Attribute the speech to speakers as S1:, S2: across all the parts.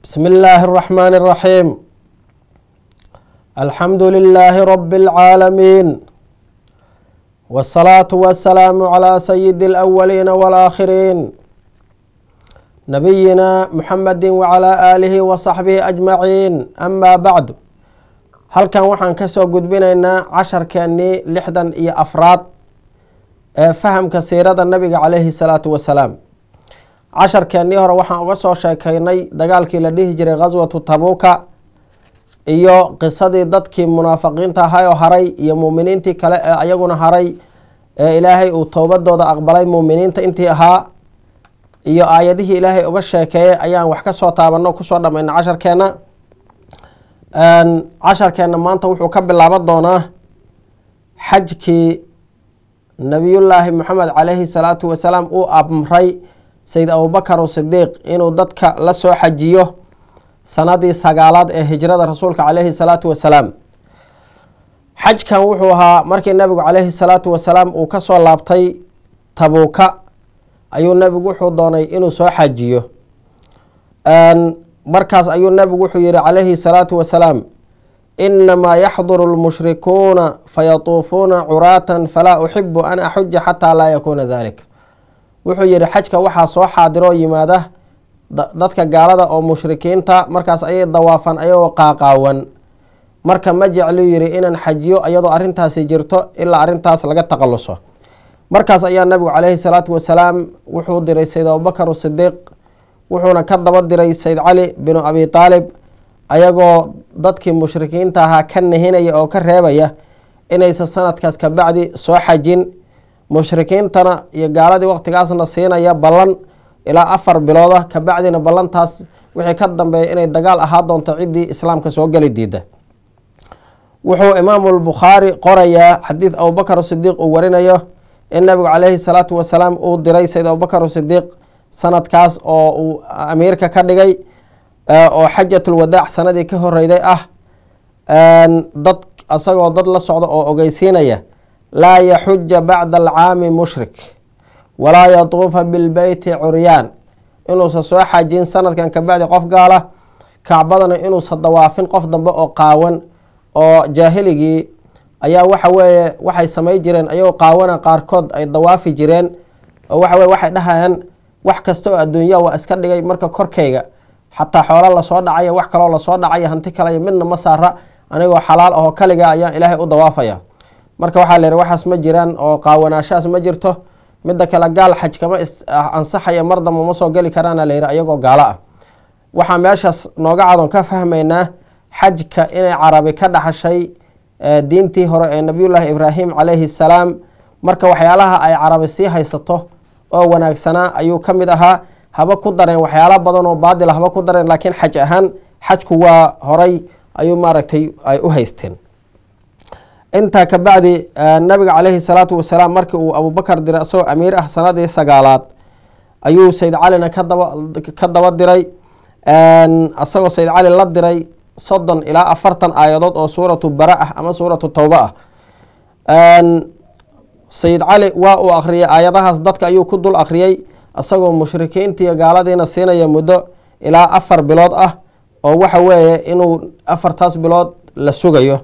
S1: بسم الله الرحمن الرحيم الحمد لله رب العالمين والصلاة والسلام على سيد الأولين والآخرين نبينا محمد وعلى آله وصحبه أجمعين أما بعد halkan waxaan kasoo gudbinaynaa casharkeennii lixdan iyo afraad ee fahamka siirada nabiga caleyhi salaatu wasalaam casharkeennii hore waxaan uga soo sheekeynay dagaalkii la dhihi jiray khaswatu tabuuka iyo qisadii dadkii munaafiqiinta ahay oo haray iyo muuminiintii kale ee ayaguna haray ee ilaahay uu towbadooda aqbalay muuminiinta intii ahaa iyo aayadihii ilaahay uga sheekeeyey ayaan wax kasoo taabano kusoo dhamayna casharkeenna casharkeenna maanta wuxuu ka bilaaban doonaa xajkii nabiyullaahi moxamed caleyhi salaatu wasalaam uu amray sayid abubakar sidiiq inuu dadka la soo xajiyo sanadii sagaalaad ee hijrada rasuulka caleyhi salaatu wasalaam xajkan wuxuu ahaa markii nabigu caleyhi salaatu wasalaam uu kasoo laabtay tabuuka ayuu nabigu wuxuu doonay inuu soo xajiyo markaas ayuu nabigu wuxuu yihi calayhi salaatu wasalaam inamaa yaxduru lmushrikuuna fayatuufuuna curaatan falaa uxibu an axuja xataa laa yakuuna dalik wuxuu yihi xajka waxaa soo xaadiroo yimaada dadka gaalada oo mushrikiinta markaas ayay dawaafan ayagoo qaaqaawan marka ma jeclu yihi inaan xajiyo iyadoo arrintaasi jirto ilaa arrintaas laga taqaluso markaas ayaa nabigu caleyhi salaatu wasalaam wuxuu diray sayd abubakar sidiiq wuxuuna ka daba diray sayd cali binu abi taalib ayagoo dadkii mushrikiinta ahaa ka nahinaya oo ka reebaya inaysan sanadkaas kabacdi soo xajin mushrikiintana iyo gaaladii waqtigaasna siinaya ballan ilaa afar bilooda kabacdina ballantaas wixii ka dambeeya inay dagaal ahaa doonto ciddii islaamka soo geli diida wuxuu imaamu bukhaari qorayaa xadiid abubakar sidiiq uu warinayo in nabigu caleyhi salaatu wasalaam uu diray sayd abubakar sidiiq sanadkaas oo uu amiirka ka dhigay oo xajatulwadaac sanadii ka horeyday ah dad isagoo dad la socda oo ogeysiinaya laa yaxuja bacda alcaami mushrik walaa yatuufa bilbeyti curyaan inuusan soo xajin sanadkan kabacdi qof gaala kacbadana inuusan dawaafin qof dambe oo qaawan oo jaahiligii ayaa waxa weeye waxay samay jireen ayagoo qaawana qaarkood ay dawaafi jireen oo waxa weye waxay dhahayaan wax kasta oo adduunya waa iska dhigay marka korkayga xataa xoolo lasoo dhacaya wax kaloo lasoo dhacaya hanti kaley midna ma saara anigoo xalaal ahoo kaliga ayaan ilaahay u dawaafaya marka waxaa la yihi waxaas ma jiraan oo qaawanaashahaas ma jirto midda kale gaal xaj kama ansaxaya mar damba ma soo geli karaana la yihi ayagoo gaalo ah waxaa meeshaas nooga cadon ka fahmaynaa xajka inay carabi ka dhaxashay diintii hore ee nabiyullaahi ibraahim calayhi salaam marka waxyaalaha ay carabi sii haysato oo wanaagsanaa ayuu ka mid ahaa haba ku dareen waxyaala badan oo baadila haba ku dareen laakiin xaj ahaan xajku waa horay ayuu maaragtay ay u haysteen intaa kabacdi nabiga caleyhi salaatu wasalaam markii uu abubakar diray isagoo amiir ah sanadii sagaalaad ayuu sayd calina kadaba ka daba diray isagoo sayd cali la diray soddon ilaa afartan aayadood oo suuratu bara ah ama suuratu towba ah sayid cali waa uu akhriyay aayadahaas dadka ayuu ku dul akhriyey isagoo mushrikiintiiyo gaaladiina siinaya muddo ilaa afar bilood ah oo waxa weeye inuu afartaas bilood la sugayo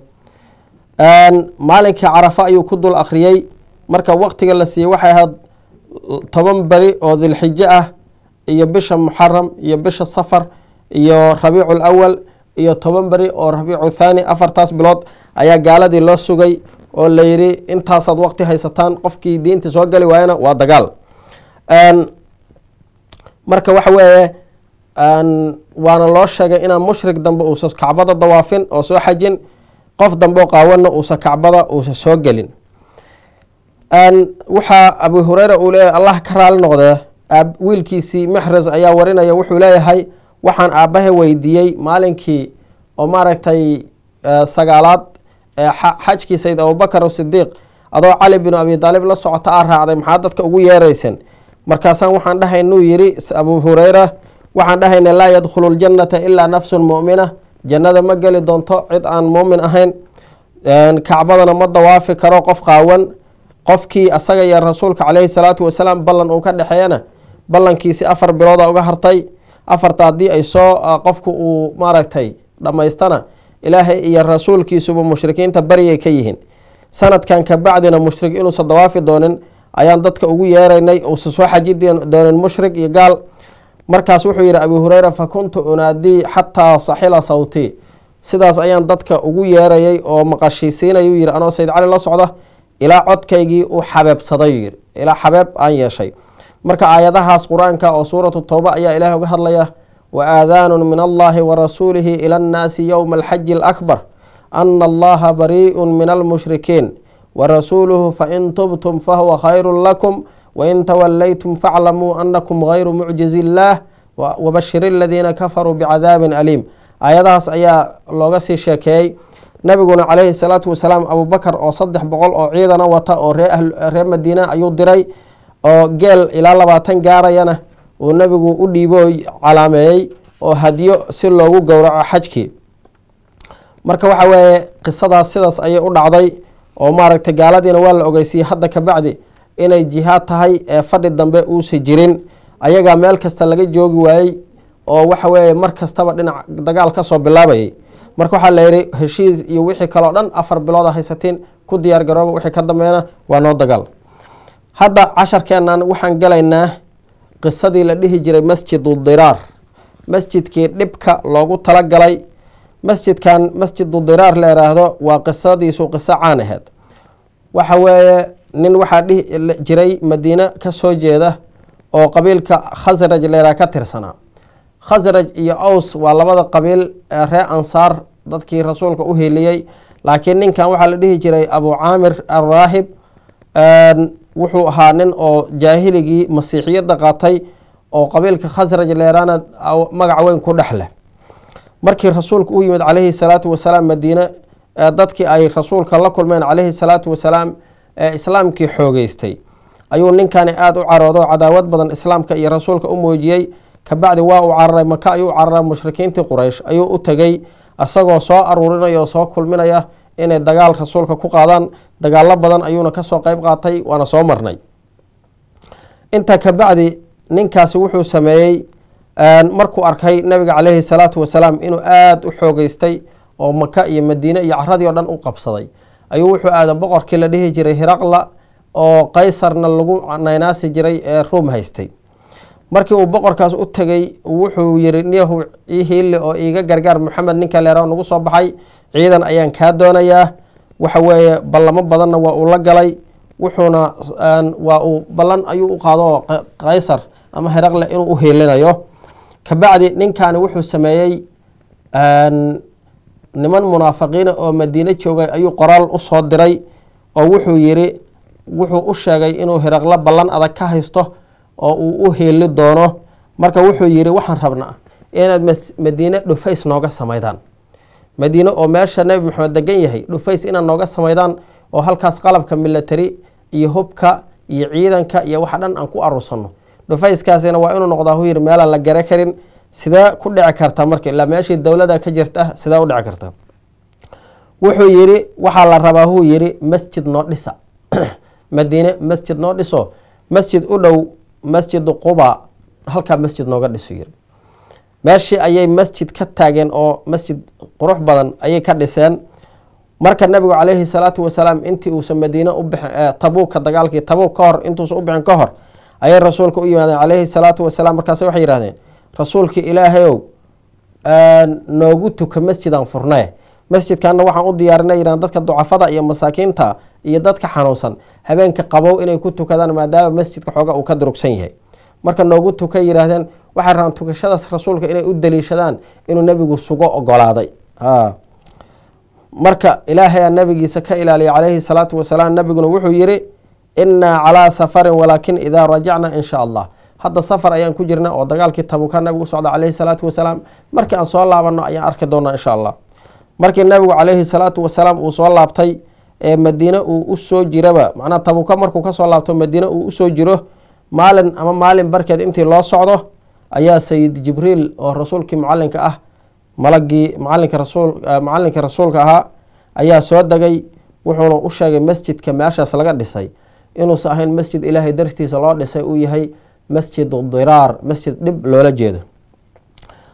S1: maalinkii carafa ayuu ku dul akhriyey marka waqtiga la siiyey waxay ahayd toban beri oo dilxijo ah iyo bisha muxaram iyo bisha safar iyo rabiicu lawal iyo toban beri oo rabiicu thaani afartaas bilood ayaa gaaladii loo sugay oo la yidhi intaasaad waqti haysataan qofkii diinta soo geli waayana waa dagaal marka waxa weeye waana loo sheegay inaan mushrik dambe uusan kacbada dawaafin oo soo xajin qof dambe oo qaawanna uusan kacbada uusan soo gelin waxaa abu hureyra uu leeyahay allah ka raali noqdee wiilkiisii maxres ayaa warinaya wuxuu leeyahay waxaan aabbaha weydiiyey maalinkii oo maaragtay sagaalaad xajkii sayd abubakar sidiiq adoo cali binu abi taalib la socota aa raacday maxaa dadka ugu yeeraysan markaasaan waxaan dhahaynuu yidhi abu hureyra waxaan dhahayna laa yadkhulu ljannata ilaa nafsun mu'mina jannada ma geli doonto cid aan muumin ahayn kacbadana ma dawaafi karo qof qaawan qofkii asaga iyo rasuulka caleyhi salaatu wasalaam ballan uu ka dhexeeyana ballankiisi afar bilooda uga hartay afarta haddii ay soo qofku uu maaragtay dhammaystana ilaahay iyo rasuulkiisuba mushrikiinta baryay ka yihiin sanadkan kabacdina mushrik inuusan dawaafi doonin ayaan dadka ugu yeeraynay uusan soo xaji doonin mushrik iyo gaal markaas wuxuu yidhi abu hureyra fa kuntu unaadii xataa saxila sawtii sidaas ayaan dadka ugu yeerayay oo maqashiisiinayuu yidhi anoo sayd cali la socda ilaa codkaygii u xabeebsaday yidhi ilaa xabeeb aan yeeshay marka aayadahaas qur-aanka oo suuratu towba ayaa ilaah uga hadlaya wa aadaanun min allahi wa rasuulihi ila annaasi yowma alxaji alakbar ana allaha barii'un min almushrikiin warasuuluhu fain tubtum fahuwa khayru lakum wain tawallaytum faclamuu anakum gayru mucjizi illaah wabashir aladiina kafaruu bicadaabin aliim aayadahaas ayaa looga sii sheekeeyey nabiguna calayhi salaatu wasalaam abubakar oo saddex boqol oo ciidana wata oo reer madiina ayuu diray oo geel ilaa labaatan gaarayana uu nabigu u dhiibo calaameeyey oo hadyo si loogu gowraco xajkii marka waxa weeye qisadaas sidaas ayay u dhacday oo maaragtay gaaladiina waa la ogeysiyey hadda kabacdi inay jihaad tahay ee fadhi dambe uusa jirin ayagaa meel kasta laga joogi waayey oo waxa weeye mar kastaba dhinac dagaal kasoo bilaabayay marka waxaa la yidhi heshiis iyo wixii kaleo dhan afar bilooda haysatiin ku diyaar garooba wixii ka dambeena waa noo dagaal hadda casharkeennan waxaan galaynaa qisadii la dhihi jiray masjidu diraar masjidkii dhibka loogu talagalay masjidkan masjidu diraar la yidhaahdo waa qisadiisu qiso caan aheed waxa weeye nin waxaa dhihi jiray madiine ka soo jeeda oo qabiilka khasraj leeraa ka tirsanaa khasraj iyo aws waa labada qabiil ee ree ansaar dadkii rasuulka u heliyey laakiin ninkan waxaa la dhihi jiray abu caamir alraahib wuxuu ahaa nin oo jaahiligii masiixiyadda qaatay oo qabiilka khasraj leeraana magac weyn ku dhex leh markii rasuulka u yimid calayhi salaatu wasalaam madiine dadkii ay rasuulka la kulmeen calayhi salaatu wasalaam ee islaamkii xoogeystay ayuu ninkani aada u caroodo cadaawad badan islaamka iyo rasuulka u muujiyey kabacdi waa uu cararay maka ayuu u cararay mushrikiintii quraysh ayuu u tegey isagoo soo aruurinaya oo soo kulminaya inay dagaal rasuulka ku qaadaan dagaalo badan ayuuna kasoo qeyb qaatay waana soo marnay intaa kabacdi ninkaasi wuxuu sameeyey markuu arkay nabiga caleyhi salaatu wasalaam inuu aada u xoogeystay oo maka iyo madiine iyo caradii o dhan u qabsaday ayuu wuxuu aada boqorkii la dhihi jiray hiraqla oo qaysarna lagu naynaasi jiray ee ruum haystay markii uu boqorkaas u tegey wuxuu yiri niyahu ii hiille oo iiga gargaar maxamed ninka leera nagu soo baxay ciidan ayaan kaa doonayaa waxa weeye ballamo badanna waa uu la galay wuxuuna waa uu ballan ayuu u qaado oo qaysar ama hiraqle inuu u hiilinayo kabacdi ninkani wuxuu sameeyey niman munaafiqiina oo madiine joogay ayuu qoraal u soo diray oo wuxuu yiri wuxuu u sheegay inuu hiraqlo ballan adag ka haysto oo uu u hiili doono marka wuxuu yiri waxaan rabnaa inaad madiine dhufays nooga samaydaan madiine oo meesha nebi maxamed degan yahay dhufays inaad nooga samaydaan oo halkaas qalabka milatary iyo hubka iyo ciidanka iyo waxa dhan aan ku aruursanno dhufayskaasina waa inuu noqdaa hu yiri meelaan la gare karin sidee ku dhici karta marka ilaa meeshii dowlada ka jirta sidee u dhici karta wuxuu yiri waxaa la rabaa huu yiri masjid noo dhisa madiine masjid noo dhiso masjid u dhow masjidu quba halkaa masjid nooga dhiso yiri meeshii ayay masjid ka taageen oo masjid qurux badan ayay ka dhiseen marka nabigu caleyhi salaatu wasalaam intii uusan madiine u bixin tabuuka dagaalkii tabuuk ka hor intuusan u bixin ka hor ayay rasuulka u yimaadeen caleyhi salaatu wasalaam markaase waxay yihahdeen rasuulkii ilaahayow noogu tuka masjidaan furnaye masjidkanna waxaan u diyaarinay yidhahan dadka ducafada iyo masaakiinta iyo dadka xanuunsan habeenka qabow inay ku tukadaan maadaama masjidka xooga uu ka durugsan yahay marka noogu tukay yidhaahdeen waxay rabaan tukashadaas rasuulka inay u daliishadaan inuu nebigu sugo ogolaaday marka ilaahayaa nabigiisa ka ilaaliya caleyhi salaatu wasalaam nabiguna wuxuu yiri innaa calaa safarin walaakin idaa rajacna in sha allah hadda safar ayaan ku jirna oo dagaalkii tabuka nabigu socda caleyhi salaatu wasalaam markii aan soo laabanno ayaan arki doonaa insha allah markii nabigu caleyhi salaatu wasalaam uu soo laabtay ee madiine uu usoo jiraba macnaa tabuka markuu kasoo laabto madiine uu usoo jiro maalin ama maalin barkeed intii loo socdo ayaa sayid jibriil oo rasuulkii mucalinka ah malagii macalinka rasuul macalinka rasuulka ahaa ayaa soo degay wuxuuna u sheegay masjidka meeshaas laga dhisay inuusan ahayn masjid ilaahay dartiisa loo dhisay uu yahay masjid diraar masjid dhib loola jeedo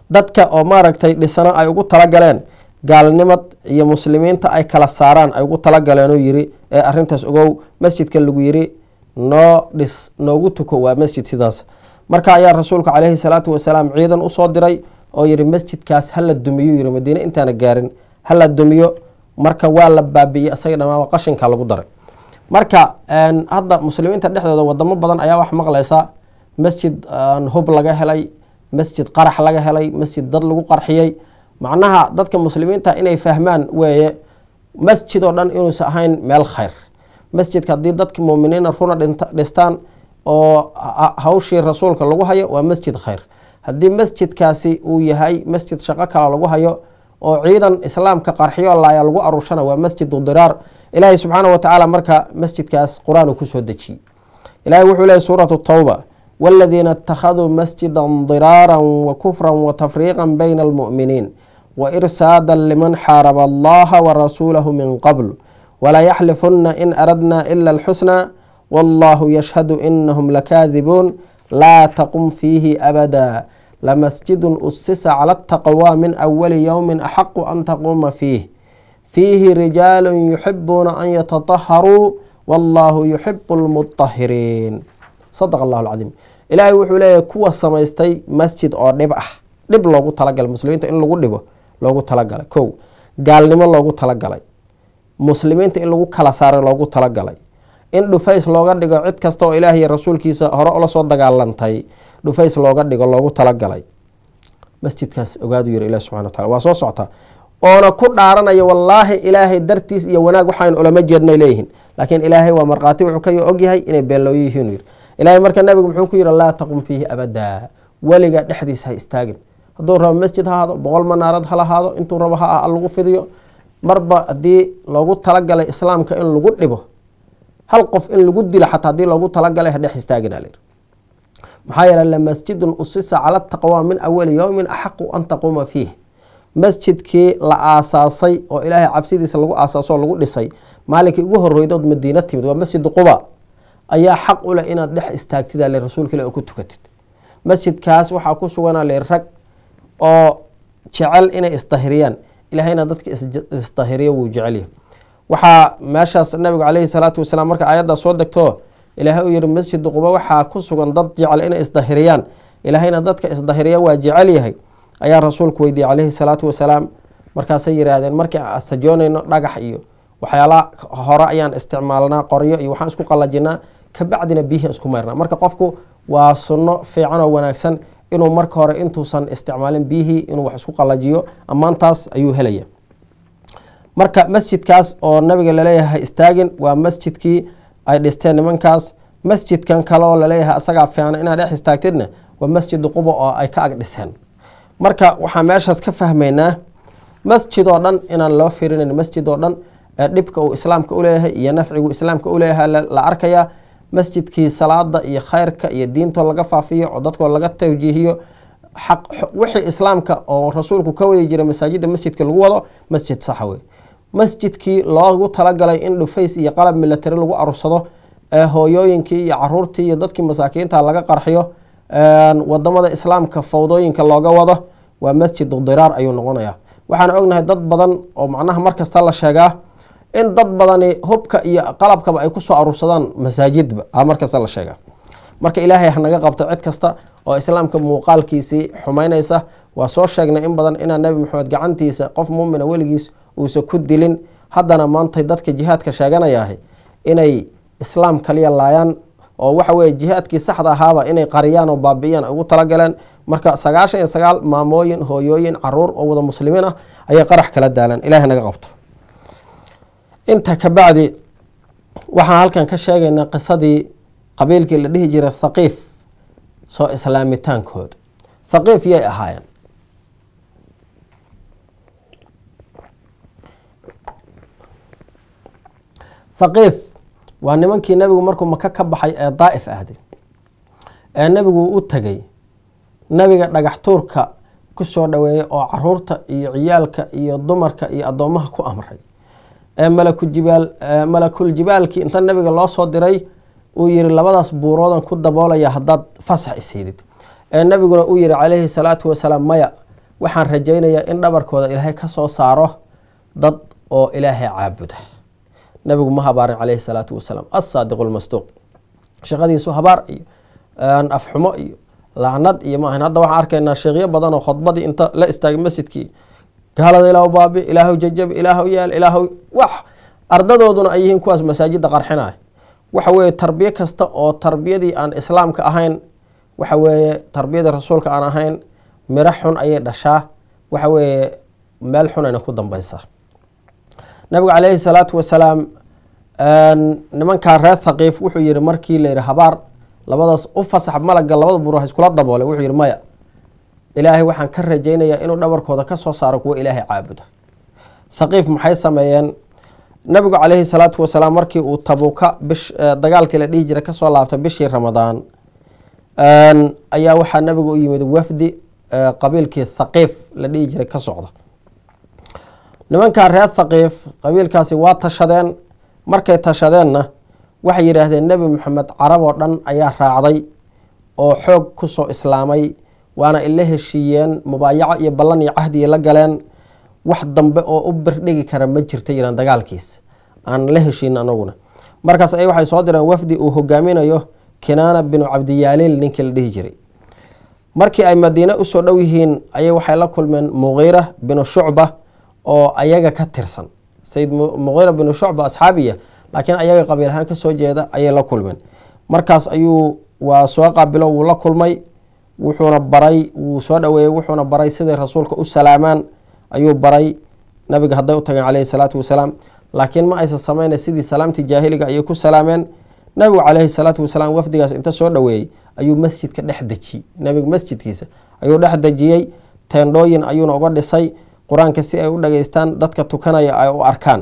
S1: dadka oo maaragtay dhisano ay ugu talagaleen gaalnimad iyo muslimiinta ay kala saaraan ay ugu talagaleenu yiri ee arintaas ogow masjidka lagu yiri noo dhis noogu tuko waa masjid sidaas marka ayaa rasuulku caleyhi salaatu wasalaam ciidan usoo diray oo yihi masjidkaas hala dumiyo yiri madiine intaana gaarin hala dumiyo marka waa la baabiyey isaga dhamaaba qashinka lagu daray marka hadda muslimiinta dhexdooda wadamo badan ayaa wax maqlaysa masjid hub laga helay masjid qarax laga helay masjid dad lagu qarxiyey macnaha dadka muslimiinta inay fahmaan weeye masjid oo dhan inuusan ahayn meel khayr masjidka haddii dadka muuminiina runa dhistaan oo hawshii rasuulka lagu hayo waa masjid khayr haddii masjidkaasi uu yahay masjid shaqo kale lagu hayo oo ciidan islaamka qarxiyo laaya lagu aruushana waa masjidu diraar ilaahay subxaana wa tacaala marka masjidkaas qur-aan uu kusoo dejiyey ilahay wuxuu leeyay suuratu tawba wاladiina اtakhaduu masjida diraara wakufra watafriiqa bayna almu'miniin wairsaada liman xaaraba allaha warasuulahu min qabl walaa yaxlifuna in aradna ila اlxusna wallahu yashhadu inahum lakaadibuun laa taqum fiihi abada lamasjidun usisa cala ataqwa min awali yowmi axaqu an taquuma fiih fiihi rijaalu yuxibuuna an yatataharuu wallahu yuxibu lmutahiriin sadaq allahu alcadiim ilaahay wuxuu leeyahay kuwa samaystay masjid oo dhib ah dhib loogu talagalay muslimiinta in lagu dhibo loogu talagalay kow gaalnimo loogu talagalay muslimiinta in lagu kala saaray loogu talagalay in dhufays looga dhigo cid kasta oo ilaah iyo rasuulkiisa hore ula soo dagaalantay dhufays looga dhigo loogu talagalay masjidkaas ogaadu yiri ilahi subxana watacala waa soo soctaa oona ku dhaaranaya wallaahi ilaahay dartiis iyo wanaag waxaan ulama jeednay leeyihiin laakiin ilaahay waa markhaati wuxuu ka ogyahay inay beellooyo yihiin yiri ilaahay marka nabigu muxuu ku yihi laa taqum fiihi abadaa weliga dhexdiisa ha istaagin hadduu rabo masjid ha ahaado boqol manaarad ha lahaado intuu rabo ha ah lagu fidiyo marba haddii loogu talagalay islaamka in lagu dhibo hal qof in lagu dilo xataa haddii loogu talagalay ha dhex istaagina layidhi maxaa yeele lamasjidun usisa cala taqwa min awali yowmin axaqu an taquuma fiih masjidkii la aasaasay oo ilaahay cabsidiisa lagu aasaaso oo lagu dhisay maalinkii ugu horreydood madiina timid waa masjidu quba ayaa xaq u leh inaad dhex istaagtida le rasuulka ilah oo ku tukatid masjidkaas waxaa ku suganaa le rag oo jecel inay isdahiriyaan ilahayna dadka isdahiriyo wuu jecelyahay waxaa meeshaas nabigu caleyhi salaatu wasalaam marka aayaddaa soo degto ilaahay uu yihi masjidu quba waxaa ku sugan dad jecel inay isdahiriyaan ilaahayna dadka isdahiriya waa jecel yahay ayaa rasuulku weydiiyey caleyhi salaatu wasalaam markaasay yihaahdeen markii aan astajoonayno dhagax iyo waxyaala hore ayaan isticmaalnaa qoryo iyo waxaan isku qalajinaa kabacdina biyihi isku mayrnaa marka qofku waa sunno fiican oo wanaagsan inuu marka hore intuusan isticmaalin biyihii inuu wax isku qalajiyo ammaantaas ayuu helaya marka masjidkaas oo nabiga laleeyahay istaagin waa masjidkii ay dhisteen nimankaas masjidkan kale oo laleeyahay asagaa fiicna inaad dhex istaagtidna waa masjidu quba oo ay ka ag dhiseen marka waxaan meeshaas ka fahmaynaa masjid oo dhan inaan loo firinayn masjid oo dhan ee dhibka uu islaamka uleeyahay iyo nafcigu islaamka uleeyahay la arkaya masjidkii salaada iyo khayrka iyo diintoo laga faafiyo oo dadkoo laga tawjiihiyo wixii islaamka oo rasuulku ka wadi jiray masaajida masjidka lagu wado masjid saxa wey masjidkii loogu talagalay in dhufays iyo qalab milatari lagu arursado ee hooyooyinkii iyo caruurtii iyo dadkii masaakiinta laga qarxiyo wadamada islaamka fawdooyinka looga wado waa masjidu diraar ayuu noqonaya waxaan ognahay dad badan oo macnaha markasta la sheegaa in dad badani hubka iyo qalabkaba ay kusoo aruursadaan masaajidba markasta la sheegaa marka ilaahay hanaga qabto cid kasta oo islaamka muuqaalkiisii xumaynaysa waa soo sheegnay in badan inaan nebi maxamed gacantiisa qof muumina weligiis uusan ku dilin haddana maantay dadka jihaadka sheeganayaah inay islaam kaliya laayaan oo waxa weye jihaadkii saxda ahaaba inay qariyaan oo baabi'iyaan ay ugu talagaleen marka sagaashan iyo sagaal maamooyin hooyooyin caruur oo wada muslimiin ah ayay qarax kala daalaan ilahay naga qabto inta kabacdi waxaan halkan ka sheegaynaa qisadii qabiilkii la dhihi jiray thaqiif soo islaamitaankooda thaqiif yay ahaayeen thaqiif waa nimankii nebigu markuu maka ka baxay ee daa'if ahday ee nebigu u tegay nebiga dhagax tuurka ku soo dhoweeyey oo caruurta iyo ciyaalka iyo dumarka iyo addoomaha ku amray ee malakujibaal malakul jibaalkii inta nebiga loo soo diray uu yihi labadaas buuroodan ku daboolaya haddaad fasax isiidid ee nebiguna uu yihi calayhi salaatu wasalaam maya waxaan rajaynayaa in dhabarkooda ilaahay ka soo saaro dad oo ilaahay caabuda nabigu ma habaarin caleyhi salaatu wasalaam assaadiqu lmasduuq shaqadiisu habaar iyo afxumo iyo lacnad iyo maahan hadda waxaan arkaynaa sheekyo badan oo khudbadii inta la istaagay masjidkii gaalada ilaahu baabi ilaahu jajabi ilaahu yaal ilaahu wax ardadooduna ay yihiin kuwaas masaajidda qarxinaya waxa weeye tarbiye kasta oo tarbiyadii aan islaamka ahayn waxa weeye tarbiyadii rasuulka aan ahayn miro xun ayay dhashaa waxa weeye meel xun ayna ku dambeysaa nabigu caleyhi salaatu wasalaam nimankaa reer thaqiif wuxuu yihi markii la yihi habaar labadaas u fasax malaga labada buur iskula daboolay wuxuu yihi maya ilaahay waxaan ka rajaynayaa inuu dhabarkooda ka soo saaro kuwo ilaahay caabuda thaqiif maxay sameeyeen nabigu caleyhi salaatu wasalaam markii uu tabuuka bish dagaalkii la dhihi jiray kasoo laabtay bishii ramadaan ayaa waxaa nabigu u yimid wafdi qabiilkii thaqiif la dhihi jiray ka socda nimankaa reer thaqiif qabiilkaasi waa tashadeen markay tashadeenna waxay yidhaahdeen nebi moxamed carab oo dhan ayaa raacday oo xoog kusoo islaamay waana ila heshiiyeen mubaayaco iyo ballan iyo cahdiya la galeen wax dambe oo u birdhigi kara ma jirta yiraan dagaalkiis aan la heshiin anaguna markaas ay waxay soo direen wafdi uu hogaaminayo kinaana binu cabdiyaaliil ninkii la dhihi jiray markii ay madiine usoo dhow yihiin ayay waxay la kulmeen muqiira binu shucba oo ayaga ka tirsan sayid muqiira binu shucba asxaabiya laakiin ayaga qabiil ahaan kasoo jeeda ayay la kulmeen markaas ayuu waa soo qaabilo wuu la kulmay wuxuuna baray wuu soo dhaweeyey wuxuuna baray siday rasuulka u salaamaan ayuu baray nabiga hadday u tageen caleyhi salaatu wasalaam laakiin ma aysan samayna sidii salaamtii jaahiliga ayay ku salaameen nabigu caleyhi salaatu wasalaam wafdigaas inta soo dhaweeyey ayuu masjidka dhex dejiyey nabiga masjidkiisa ayuu dhex dejiyey teendhooyin ayuuna uga dhisay qur-aanka si ay u dhageystaan dadka tukanaya ay u arkaan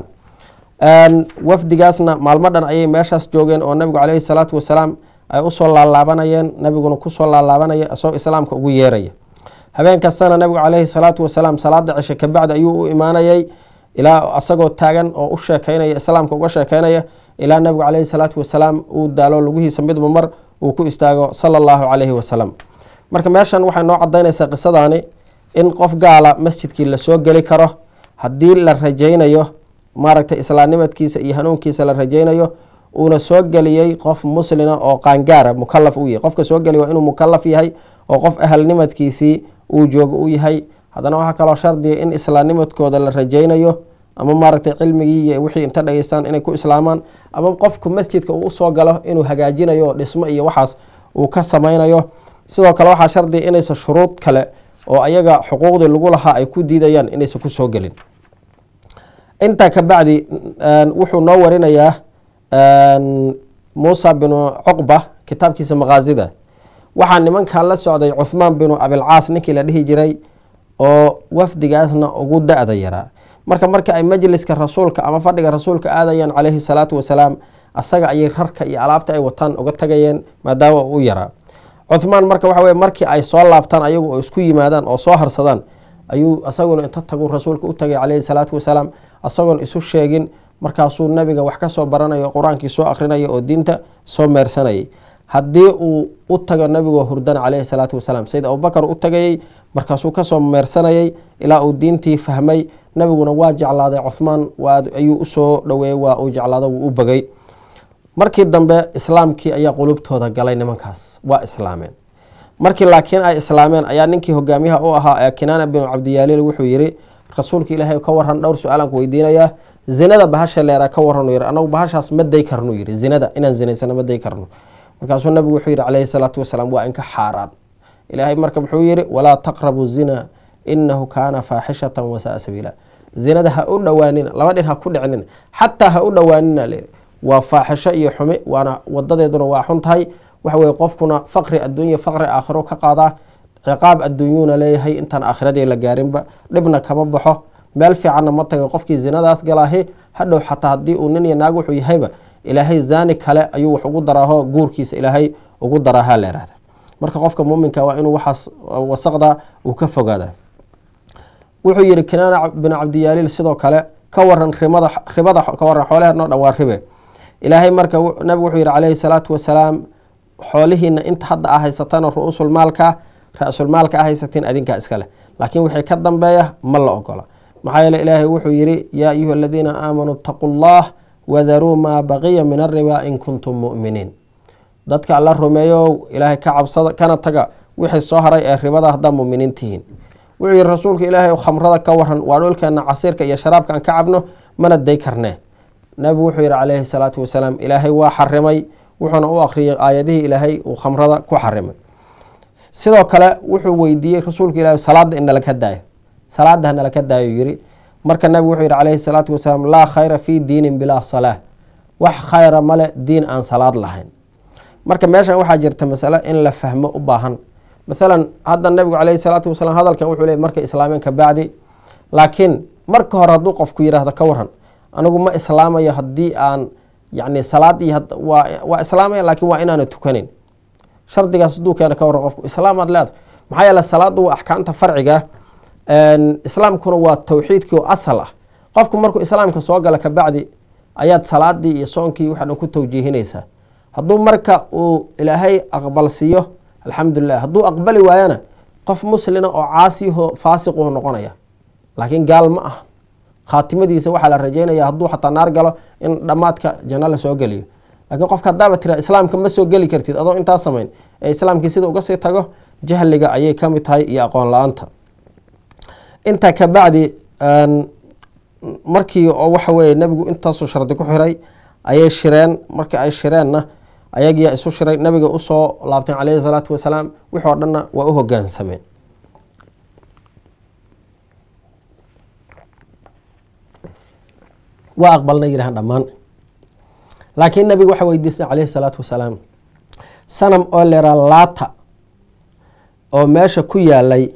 S1: wafdigaasna maalmo dhan ayay meeshaas joogeen oo nabigu caleyhi salaatu wasalaam ay usoo laalaabanayeen nabiguna kusoo laalaabanaya isagoo islaamka ugu yeeraya habeen kastana nabigu caleyhi salaatu wasalaam salaada cishe kabacdi ayuu u imaanayay ilaa isagoo taagan oo u sheekeynaya islaamka uga sheekeynaya ilaa nabigu caleyhi salaatu wasalaam uu daalo lugihiisa midba mar uu ku istaago sala allahu caleyhi wasalam marka meeshan waxay noo cadaynaysaa qisadaani in qof gaala masjidkii lasoo geli karo haddii la rajaynayo maaragtay islaamnimadkiisa iyo hanuunkiisa la rajaynayo uuna soo geliyey qof muslina oo qaangaara mukalaf u yahay qofka soo geliy waa inuu mukalaf yahay oo qof ahalnimadkiisii uu joogo u yahay haddana waxaa kaloo shardiya in islaamnimadkooda la rajaynayo ama maaragtay cilmigii iyo wixii inta dhageystaan inay ku islaamaan ama qofku masjidka uu usoo galo inuu hagaajinayo dhismo iyo waxaas uu ka samaynayo sidoo kale waxaa shardiya inaysan shuruud kale oo ayaga xuquuqdii lagu lahaa ay ku diidayaan inaysan kusoo gelin intaa kabacdi wuxuu noo warinayaa muusa binu cuqba kitaabkiisa makaasida waxaa nimankan la socday cuhmaan binu abilcaas ninkii la dhihi jiray oo wafdigaasna ugu da-da yaraa marka marka ay majliska rasuulka ama fadhiga rasuulka aadayaan caleyhi salaatu wasalaam asaga ayay rarka iyo alaabta ay wataan uga tagayeen maadaama uu u yaraa cuhmaan marka waxa weye markii ay soo laabtaan ayagu oo isku yimaadaan oo soo harsadaan ayuu isaguna inta tagu rasuulka u tagay caleyhi salaatu wasalaam isagoon isu sheegin markaasuu nabiga wax ka soo baranayo qur-aankii soo akrinaya oo diinta soo meersanayay haddii uu u tago nabigoo hurdana caleyhi salaatu wasalaam sayid abubakar u tagayey markaasuu kasoo meersanayay ilaa uu diintii fahmay nabiguna waa jeclaaday cuhmaan ayuu usoo dhaweeyey waa uu jeclaado wuu u bogay markii dambe islaamkii ayaa qulubtooda galay nimankaas waa islaameen markii laakiin ay islaameen ayaa ninkii hogaamiyaha u ahaa ee kinaana binu cabdiyaaliil wuxuu yiri rasuulka ilaahay ka waran dhowr su-aalaan ku weydiinayaa zinada bahasha leeraa ka waran yiri anagu bahashaas ma day karnu yiri zinada inaan zinaysano ma day karno markaasuu nabigu wuxuu yihi caleyhi salaatu wasalaam waa inka xaaraan ilaahay marka muxuu yihi walaa taqrabu zina inahu kaana faaxishatan wasaa sabiila zinada ha u dhowaanina laba dhin ha ku dhicnina xataa ha u dhowaanina layiri waa faaxisho iyo xumi waana wadadeeduna waa xun tahay waxa weye qofkuna faqri adduunya faqri aakhiro ka qaadaa ciqaab adduunyuuna leeyahay intaan aakhiradii la gaarinba dhibna kama baxo meel fiicanna ma taga qofkii zinadaas galaahi hadhow xataa haddii uu nin iyo naag wuxuu yahayba ilaahay zaani kale ayuu wax ugu daraaho guurkiisa ilaahay ugu daraaha la yihahda marka qofka muuminka waa inuu waxaas wasaqda uu ka fogaada wuxuu yihi kinaana binu cabdiyaaliil sidoo kale ka waran rimada ribada ka waran xoolaheenoo dhan waa ribe ilaahay marka nabigu wuxuu yihi caleyhi salaatu wasalaam xoolihiina inta hadda a haysatana ru-uusulmaalka ra-sulmaalka a haysatiin adinkaa iskale laakiin wixii ka dambeeya ma la ogola maxaa yeele ilaahay wuxuu yidhi yaa ayuha aladiina aamanuu itaquu llah wadaruu maa baqiya min arriba in kuntum mu'miniin dadka alla rumeeyo ilaahay ka cabsada kana taga wixii soo haray ee ribada haddaa muminiin tihiin wuxuu yihi rasuulka ilaahay khamrada ka waran waa dhulkeena casiirka iyo sharaabka aan ka cabno mana day karnee nabigu wuxuu yihi calayhi salaatu wasalaam ilaahay waa xarimay wuxuuna u akhriyay aayadihii ilaahay uu khamrada ku xarimay sidoo kale wuxuu weydiiyey rasuulka ilaahay salaada in nalaka daayo salaada hanalaka daayo yiri marka nabigu wuxuu yihi calayhi salaatu wasalaam laa khayra fii diinin bilaa salaa wax khayra male diin aan salaad lahayn marka meeshan waxaa jirta masale in la fahmo u baahan maalan hadda nabigu calayhi salaatu wasalaam hadalkan wuxuu leey marka islaameen ka bacdi laakiin marka hore hadduu qofku yidhaahdo ka waran anigu ma islaamayo haddii aan yacni salaadii waa islaamaya laakiin waa inaana tukanin shardigaas hadduu keena ka waran qofku islaamaad leeda maxaa yeele salaadu waa axkaamta farciga islaamkuna waa tawxiidkii oo asal ah qofku markuu islaamka soo gala kabacdi ayaad salaadii iyo soonkii waxa dhan ku tawjiihinaysaa hadduu marka uu ilaahay aqbalsiiyo alxamdulilah hadduu aqbali waayana qof muslina oo caasiho faasiquhu noqonaya laakiin gaal ma ah khaatimadiisa waxaa la rajeynaya hadduu xataa naar galo in dhammaadka janno la soo geliyo laakiin qofka haddaaba tira islaamka ma soo geli kartid adoo intaa samayn ee islaamkii sida uga sii tago jahliga ayay ka mid tahay iyo aqoon la-aanta intaa kabacdi markii oo waxa weeye nebigu intaasuu shardi ku xiray ayay shireen markii ay shireenna ayagiyaa isu shiray nabiga usoo laabteen caleyhi salaatu wasalaam wixi oo dhanna waa u hogaansameen waa aqbalna yidhahan dhammaan laakiin nabiga waxa weydiisay caleyhi salaatu wasalaam sanam oo leeraa laata oo meesha ku yaalay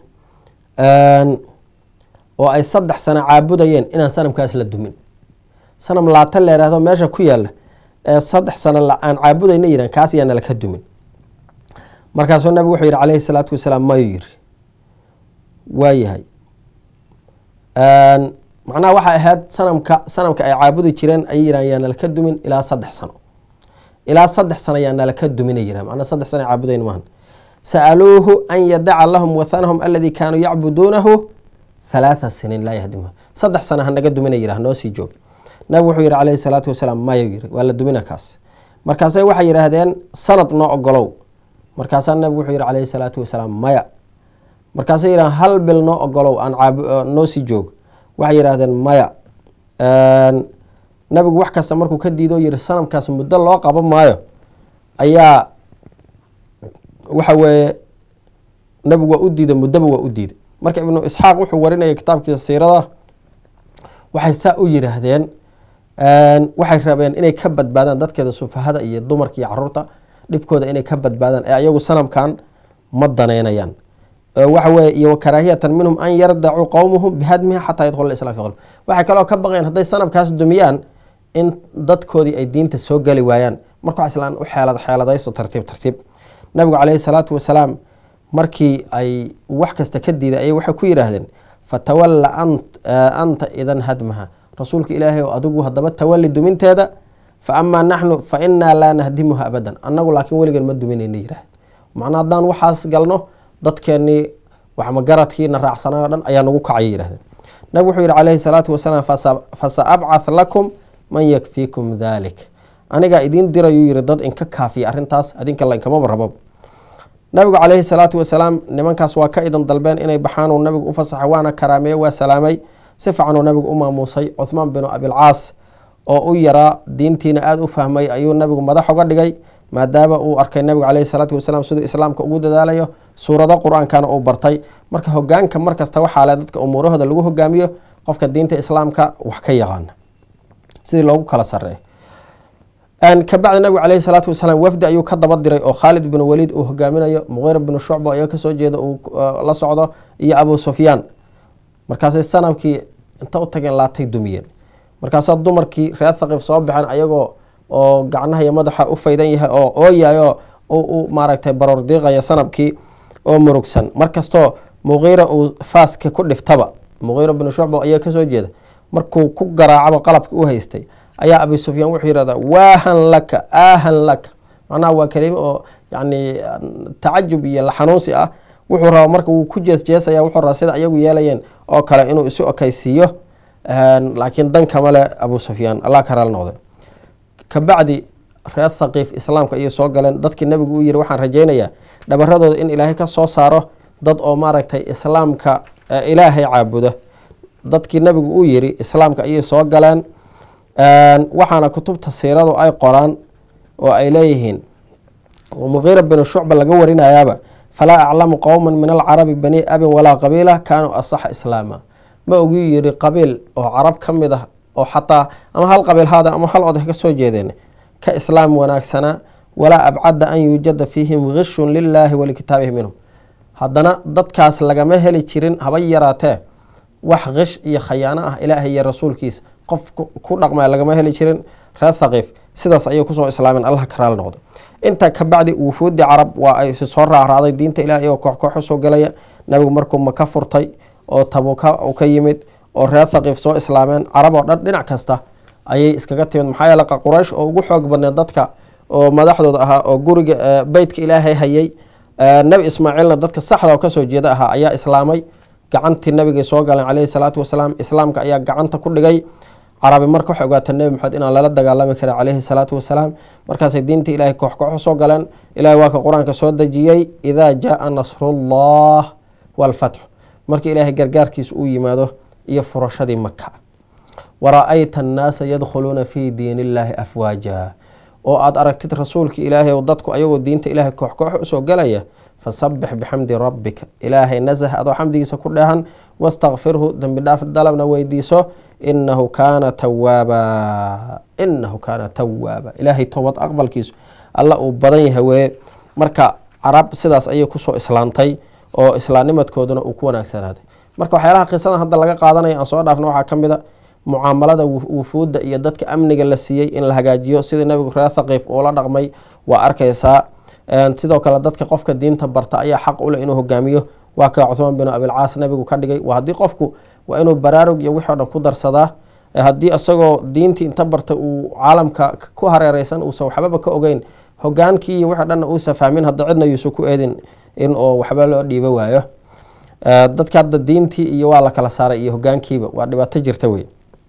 S1: oo ay saddex sano caabudayeen inaan sanamkaas la dumin sanam laata leeraahdo meesha ku yaala ee saddex sano aan caabudayna yidhan kaas yaana laka dumin markaasuu nabigu wuxuu yihi calayhi salaatu wasalaam mayuu yiri waayahay macnaha waxay ahayd sanamka sanamka ay caabudi jireen ayay yidhahan yaana laka dumin ilaa saddex sano ilaa saddex sano yaana laka duminay yidhahan macnaa saddex sano ay caabudayn maahan sa'aluuhu an yadaca lahum wathanahum aladii kaanuu yacbuduunahu halaatha siniin laa yahdimuha saddex sano hanaga duminay yidhah noo sii joog nabigu wuxuu yihi calayhi salaatu wasalaam maya yiri waa la dumina kaas markaasay waxay yidhaahdeen sanad noo ogolow markaasaa nabigu wuxuu yihi calayhi salaatu wasalaam maya markaasay yidhahdeen hal bil noo ogolow aan noo sii joog waxay yidhaahdeen maya nabigu wax kasta markuu ka diidoo yihi sanamkaas muddo loo qabo maayo ayaa waxa weeye nabigu waa u diiday muddoba waa u diiday marka ibnu isxaaq wuxuu warinaya kitaabkiisa siirada waxay saa u yidhaahdeen waxay rabeen inay ka badbaadaan dadkeeda sufahada iyo dumarka iyo caruurta dhibkooda inay ka badbaadaan ee ayagu sanamkan ma danaynayaan waxa weye iyo karaahiyatan minhum an yardacuu qowmuhum bihadmiha xataa yadkhula islam fi qalb waxay kaloo ka baqeen hadday sanamkaas dumiyaan in dadkoodii ay diinta soo geli waayaan marka wax islaan u xeelad xeeladayso tartiib tartiib nabigu caleyhi salaatu wasalaam markii ay wax kasta ka diiday ayay waxay ku yidhaahdeen fatawalla anta idan hadmaha rasuulka ilaahay oo adigu haddaba tawali duminteeda fa amaa naxnu fa inaa laa nahdimuha abadan annagu laakiin weligan ma duminayna yidhaah macnaa haddaan waxaas galno dadkeennii waxmagaradkiina raacsanayo o dhan ayaa nagu kacaya yidhahdeen nabig wuxuu yihi calayhi salaatu wasalaam fasa abcath lakum man yakfiikum dalik anigaa idiin dirayuu yihi dad inka kaafiya arrintaas adinka la inkamaba rabab nabigu calayhi salaatu wasalaam nimankaas waa ka idan dalbeen inay baxaan uu nabigu u fasaxay waana karaameeye waa salaamay si fiicanuu nabigu u maamuusay cuhmaan binu abilcaas oo u yaraa diintiina aada u fahmay ayuu nabigu madax uga dhigay maadaama uu arkay nabigu caleyhi salaatu wasalaam siduu islaamka ugu dadaalayo suurado qur-aankana uu bartay marka hogaanka markasta waxaa le dadka umuurahooda lagu hogaamiyo qofka diinta islaamka wax ka yaqaana sidii loogu kala sareeyo kabacdi nabigu caleyhi salaatu wasalaam wafdi ayuu ka daba diray oo khaalid binu waliid uu hogaaminayo muqiira binu shucba ayaa kasoo jeeda uu la socdo iyo abu sufyaan markaasay sanamkii inta u tageen laatay dumiyeen markaasaa dumarkii reer thaqiif soo baxeen ayagoo oo gacnaha iyo madaxa u faydan yahay oo ooyayo u maaragtay baroor diiqaya sanamkii oo murugsan markastoo muqiira uu faaska ku dhiftaba muqiira binu shucba ayaa kasoo jeeda markuu ku garaacaba qalabka u haystay ayaa abi sufyaan wuxuu yihahdaa waahan laka aahan laka macnaha waa kelimo oo yani tacajub iyo laxanuunsi ah wuxuu rabaa marka wuu ku jeesjeesaya wuxuu rabaa sida ayagu yeelayeen oo kale inuu isu okaysiiyo laakiin dan kama le abu sufyaan allah ka raali noqday kabacdi reer thaqiif islaamka ayay soo galeen dadkii nabigu u yiri waxaan rajaynayaa dhabaradooda in ilaahay ka soo saaro dad oo maaragtay islaamka ilaahay caabuda dadkii nabigu uu yiri islaamka ayay soo galeen waxaana kutubta siiradu ay qoraan oo ay leeyihiin muqiira binu shucba laga warinayaaba falaa aclamu qowma min alcarabi bani abin walaa qabiila kaanuu asaxa islaama ma ogu yiri qabiil oo carab ka mid ah oo xataa ama hal qabiil haada ama hal oday ka soo jeedeen ka islaam wanaagsanaa walaa abcada an yuujada fiihim gishun lilaahi walikitaabihi minhum haddana dadkaas lagama heli jirin haba yaraatee wax kish iyo khayaano ah ilaahay iyo rasuulkiisa qof ku dhaqmaya lagama heli jirin reer thaqiif sidaas ayay kusoo islaameen allah ka raali noqdo intaa kabacdi wufuudi carab waa ay si soo raacraacday diinta ilaah iyagoo koox koox usoo gelaya nabigu markuu maka furtay oo tabuka u ka yimid oo reer thaqiif soo islaameen carab oo dhan dhinac kasta ayay iskaga timid maxaa yeele quraysh oo ugu xoog badneed dadka oo madaxdooda ahaa oo guriga beytka ilaahay hayay nebi ismaaciilna dadka saxda oo kasoo jeeda ahaa ayaa islaamay gacantii nabigay soo galeen caleyhi salaatu wasalaam islaamka ayaa gacanta ku dhigay carabi marka waxay ogaata nebi maxamed inaan lala dagaalami karin caleyhi salaatu wasalaam markaasay diinta ilaahay koox koox usoo galeen ilahay waa ka qur-aanka soo dejiyey idaa jaaa nasrullah waalfatxu marka ilaahay gargaarkiisa uu yimaado iyo furashadii maka wara-ayta annaasa yadkhuluuna fii diin illaahi afwaaja oo aada aragtid rasuulka ilaahay o dadku ayagoo diinta ilaahay koox koox usoo galaya fasabbix bixamdi rabbika ilaahay nasah adoo xamdigiisa ku dheehan wastakfirhu dembi dhaaf dalabna weydiiso inahu kaana tawaaba inahu kaana tawaaba ilaahay toobad aqbalkiisu alla uu badan yahay weye marka carab sidaas ayay kusoo islaantay oo islaamnimadkooduna uu ku wanaagsanaaday marka waxyaalaha qisadan hadda laga qaadanaya aan soo dhaafna waxaa ka mid a mucaamalada wufuudda iyo dadka amniga la siiyey in la hagaajiyo sidii nabigu reer thaqiif uula dhaqmay waa arkaysaa sidoo kale dadka qofka diinta barta ayaa xaq uleh inuu hogaamiyo waa ka cuhmaan binu abilcaas nabigu ka dhigay waa haddii qofku waa inuu baraarug iyo wixii o dhan ku darsadaa haddii isagoo diintii inta barta uu caalamka ku hareereysan uusan waxbaba ka ogeyn hogaankii iyo wixii o dhanna uusa fahmin hadda cidna yuusan ku eedin in oo waxba loo dhiibo waayo dadka hadda diintii iyo waa la kala saaray iyo hogaankiiba waa dhibaato jirta wey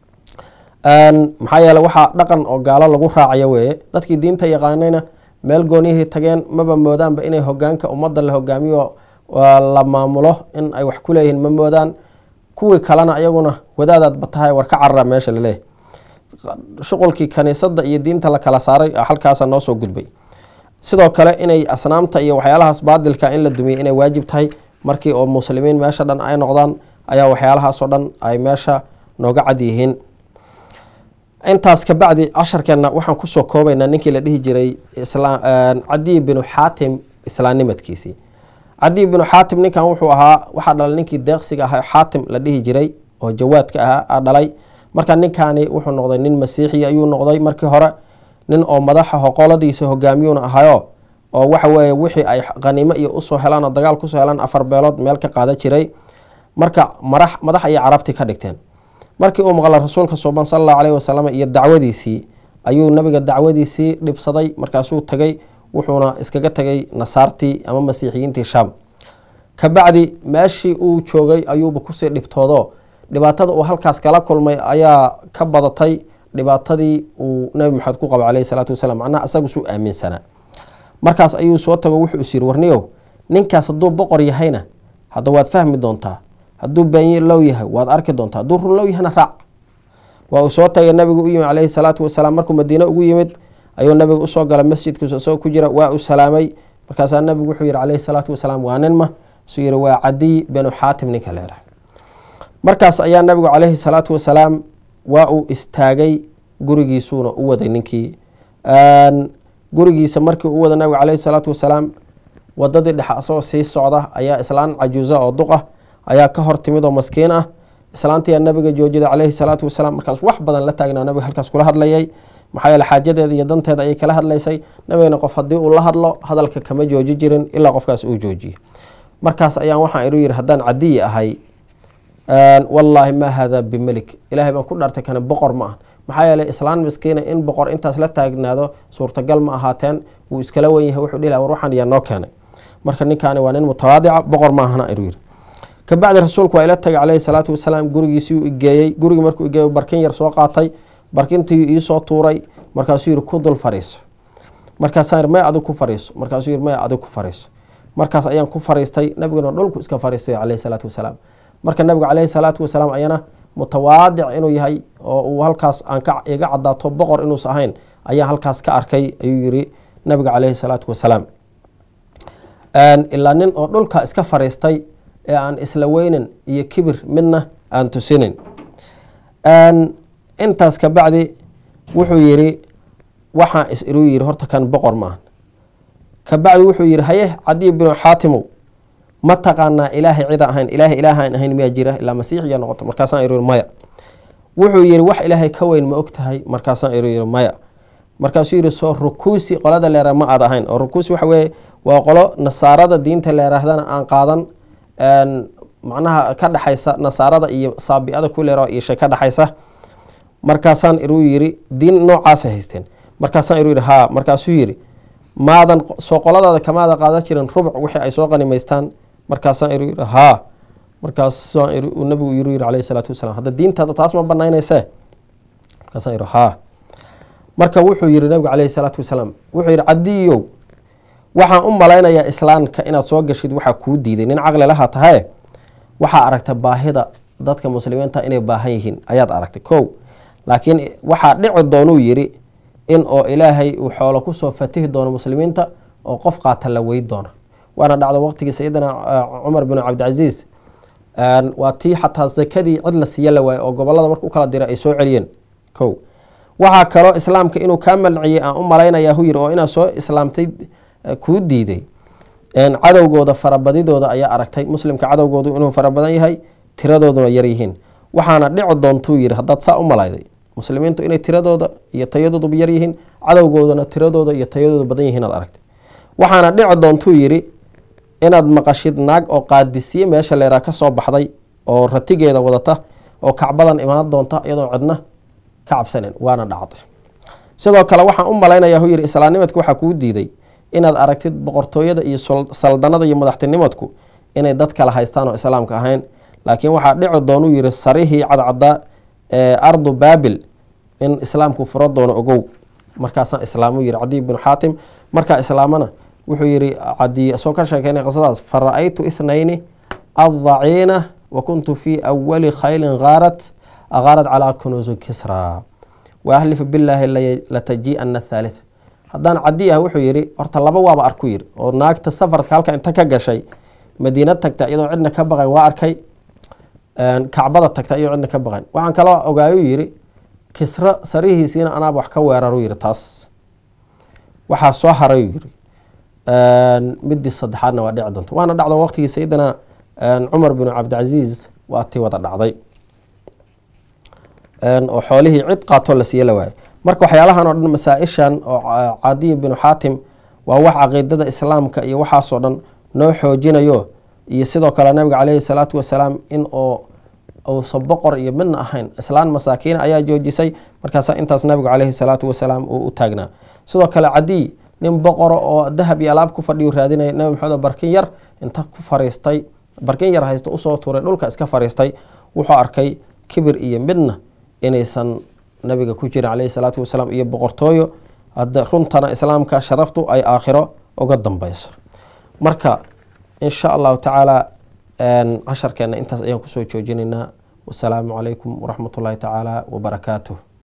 S1: maxaa yeele waxaa dhaqan oo gaalo lagu raacayo weeye dadkii diinta yaqaanayna meel goonihii tageen maba moodaanba inay hogaanka ummadda la hogaamiyo la maamulo in ay wax ku leeyihiin ma moodaan kuwii kalena ayaguna wadaadaadba tahay war ka carara meesha laleeyahy shuqulkii kaniisadda iyo diinta la kala saaray halkaasa noo soo gudbay sidoo kale inay asnaamta iyo waxyaalahaas baadilka in la dumiyay inay waajib tahay markii oo muslimiin meesha dhan ay noqdaan ayaa waxyaalahaasoo dhan ay meesha nooga cad yihiin intaas kabacdi casharkeenna waxaan kusoo koobaynaa ninkii la dhihi jiray cadiy binu xaatim islaamnimadkiisii cadiy binu xaatim ninkan wuxuu ahaa waxaa dhalay ninkii deeqsiga ahaa xaatim la dhihi jiray oo jawaadka ahaa a dhalay marka ninkaani wuxuu noqday nin masiixi ayuu noqday markii hore nin oo madaxa hoqoladiisa hogaamiyuuna ahayo oo waxa weeye wixii ay qaniimo iyo usoo helaan oo dagaal kusoo helaan afar beelood meel ka qaada jiray marka madax madax ayay carabti ka dhigteen markii uu maqla rasuulka suuban sala allahu caleyhi wasalam iyo dacwadiisii ayuu nabiga dacwadiisii dhibsaday markaasuu tegay wuxuuna iskaga tegay nasaartii ama masiixiyiintii shaam kabacdi meeshii uu joogay ayuuba kusii dhibtoodo dhibaatada uu halkaas kala kulmay ayaa ka badatay dhibaatadii uu nabi maxamed ku qabo caleyhi salaatu wasalaam macnaha asagu suu aaminsanaa markaas ayuu soo tago wuxuu is yiri warniyow ninkaas hadduu boqor yahayna hadda waad fahmi doontaa hadduu beenye low yahay waad arki doontaa hadduu run low yahayna raac waa uu soo tagay nabigu u yimid caleyhi salaatu wasalaam markuu madiine ugu yimid ayuu nabiga usoo galay masjidkiisa isagoo ku jira waa uu salaamay markaasaa nabigu wuxuu yihi caleyhi salaatu wasalaam waa nin ma suu yihi waa cadiy binu xaatim ninka leedah markaas ayaa nabigu caleyhi salaatu wasalaam waa uu istaagay gurigiisuuna u waday ninkii gurigiisa markii u wada nabigu caleyhi salaatu wasalaam wadadii dhexe asagoo sii socda ayaa islaan cajuusa oo duq ah ayaa ka hor timid oo maskiin ah islaantiyaa nabiga joojida caleyhi salaatu wasalaam markaas wax badan la taagnaa nabiga halkaas kula hadlayay maxaa yeele xaajadeeda iyo danteeda ayay kala hadlaysay nabigana qof haddii uu la hadlo hadalka kama jooji jirin ilaa qofkaas uu joojiyo markaas ayaan waxaan iru yiri haddaan cadiyi ahay wallaahi ma hada bimelik ilahay baan ku dhaartay kana boqor ma ah maxaa yeeley islaan miskiina in boqor intaas la taagnaado suurtagal ma ahaateen wuu iskala wen yahay wuxuu dhihi war waxaan yaa noo keenay marka ninkaani waa nin mutawaadica boqor maahana ayuu yiri kabacdi rasuulku waa ila tagay caleyhi salaatu wasalaam gurigiisii u igeeyey gurigii markuu igeeyo barkin yar soo qaatay barkintii iisoo tuuray markaasuu yihi ku dul fariiso markaasaan may adig ku fariiso markaasuu yihi may adig ku fariiso markaas ayaan ku fariistay nabiguna dhulku iska fariistay caleyhi salaatu wasalaam marka nabigu caleyhi salaatu wasalaam ayana mutawaadic inuu yahay oo uu halkaas aan ka iga cadaato boqor inuusa ahayn ayaan halkaas ka arkay ayuu yiri nabiga caleyhi salaatu wasalaam ilaa nin oo dhulka iska fariistay ee aan isla weynin iyo kibir midna aan tusinin intaas kabacdi wuxuu yiri waxaa is iruu yiri horta kan boqor maaha kabacdi wuxuu yihi haye cadiy binu xaatimow ma taqaanaa ilaahay cida ahayn ilaahay ilaahaan ahayn miyaa jira ilaa masiixiya noqoto markaasaan iru maya wuxuu yihi wax ilaahay ka weyn ma og tahay markaasaan iru yiri maya markaasuu yihi soo rukuusi qolada leera ma aad ahayn oo rukuusi waxa weye waa qolo nasaarada diinta leerahdana aan qaadan macnaha ka dhexaysa nasaarada iyo saabi-ada ku leera ishay ka dhexaysa markaasaan iruu yiri diin noocaasay haysteen markaasaan iru yiri haa markaasuu yiri maadan soo qoladaada kamaada qaadan jirin rubuc wixii ay soo qanimaystaan markaasaan iru yiri haa markaasaan nabigu iru yiri caleyhi salaatu wasalaam hadda diintaada taas ma banaynayse markaasaan iru haa marka wuxuu yihi nabigu caleyhi salaatu wasalaam wuxuu yihi cadiyow waxaan u malaynayaa islaamka inaad soo gashid waxaa kuu diiday nin caqli laha tahaye waxaa aragtay baahida dadka muslimiinta inay baahan yihiin ayaad aragtay kow laakiin waxaa dhici doonuu yiri in oo ilaahay uu xoolo kusoo fatihi doono muslimiinta oo qof qaata la wey doono waana dhacda waqtigii sayidina cumar bin cabdicasiis waa tii xataa sakadii cid la siiya la waaye oo gobolada marka u kala dira ay soo celiyeen kow waxaa kaloo islaamka inuu kaa malciyey aan u malaynayaa hu yiri oo inaad soo islaamtay kuu diiday cadowgooda farabadidooda ayaa aragtay muslimka cadowgoodu inuu farabadan yahay tiradooduna yar yihiin waxaana dhici doontuu yiri haddaad saa u malayday muslimiintu inay tiradooda iyo tayadooduba yar yihiin cadowgoodana tiradooda iyo tayadooda badan yihiin aad aragtay waxaana dhici doontuu yiri inaad maqashid naag oo qaadisiye meesha leeraa ka soo baxday oo ratigeeda wadata oo kacbadan imaan doonta iyadoo cidna ka cabsanen waana dhacday sidoo kale waxaan u malaynayaa hu yiri islaamnimadka waxaa kuu diiday inaad aragtid boqortooyada iyo saldanada iyo madaxtinimadku inay dad kala haystaan oo islaamka ahayn laakiin waxaa dhici doonuu yiri sarihii cadcaddaa ee ardu baabil in islaamku furo doono ogow markaasaan islaamu yiri cadiy binu xaatim markaa islaamana wuxuu yiri cadiy soo ka sheekeynay qisadaas fa ra-aytu ithnayni addaciina wa kuntu fii awali khaylin haarat agaarat calaa kunuusi kisra wa ahlifu billaahi lataji-ana thaalitha haddaan cadi ah wuxuu yidhi horta laba waaba arku yiri oo naagta safarka halka inta ka gashay madiina tagta iyadoo cidna ka baqayn waa arkay kacbada tagta iyadoo cidna ka baqayn waxaan kaloo ogaayuu yidhi kisro sarihiisiina anaaba wax ka weeraru yidhi taas waxaa soo haray yidhi midii saddexaadna waa dhici doonta waana dhacda waqtigii sayidina cumar binu cabdicasiis waa tii wada dhacday oo xoolihii cid qaatoo la siiye la waayo marka waxyaalahan oo dhan masaa-ishan oo cadiy binu xaatim waa wax caqiidada islaamka iyo waxaasoo dhan noo xoojinayo iyo sidoo kale nabiga caleyhi salaatu wasalaam in oo uusan boqor iyo midna ahayn islaan masaakiina ayaa joojisay markaasaa intaas nabigu caleyhi salaatu wasalaam uu u taagnaa sidoo kale cadiy nin boqoro oo dahab iyo alaab ku fadhiyu raadinaya nabi maxamed barkin yar inta ku fariistay barkin yar haysta usoo tuuray dhulka iska fariistay wuxuu arkay kibir iyo midna inaysan nabiga ku jirin caleyhi salaatu wasalaam iyo boqortooyo hadda runtana islaamka sharaftu ay aakhiro uga dambeyso marka insha allahu tacaala casharkeena intaas ayaan kusoo joojinaynaa wasalaamu calaykum waraxmat ullaahi tacaala wabarakaatuh